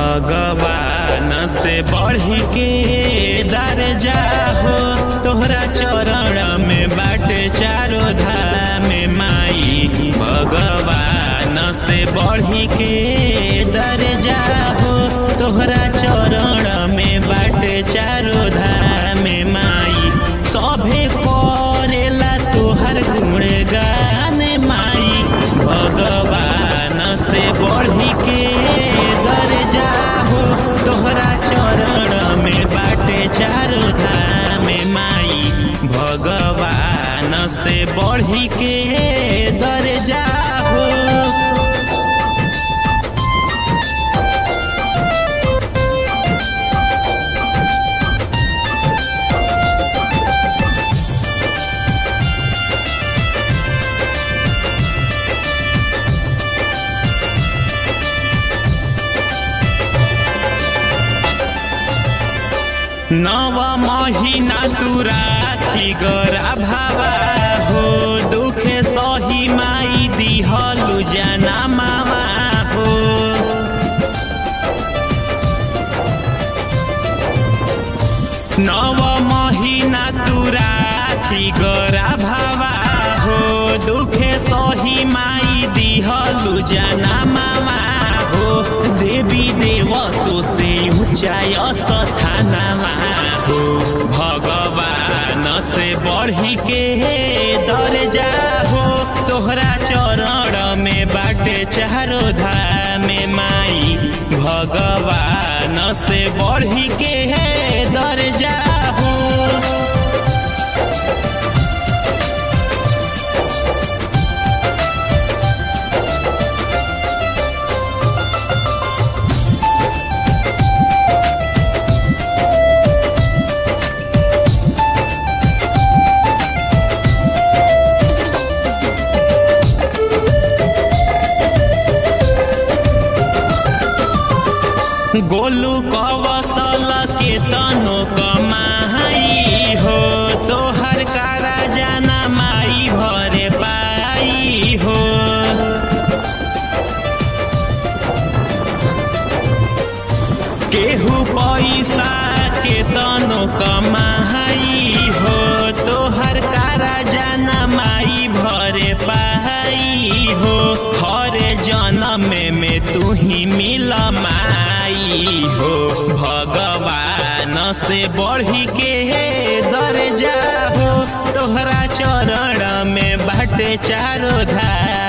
भगवान से बढ़ी के दर जाहो तोहरा चरण में बाटे चारो धाम माई भगवान से बढ़ी के दर जाहो तोहरा चरण में बाटे चारो धाम माई सभे करेला तोहर गुणगान माई भगवान से बढ़ी के दर जाहो तोहरा चरण में बाटे चारो धाम माई भगवान से बढ़ी के दर जाहो नव महीना तू राखी गरा भावा हो दुखे सही माई दिहलु जाना मामा हो नव महीना तू राखी गरा भावा हो दुखे सही माई दिहलु जाना मामा हो देवी देव तो से ऊंचाई स्थानमा हो भगवान से बढ़ी के दर जाहो तोहरा चरण में बाटे चारो धाम माई भगवान से बढ़ी के दर जाहो गोलू कवसल के तनो कमाई हो तोहर कारा जाना माई भरे पाई हो केहू पैसा के तनो कमाई हो तोहर कारा जाना माई भरे पाई हो हर जन्म में तू ही मिल माई हो भगवान से बढ़ी के दर जाहो तोहरा चरण में बाटे चारो धार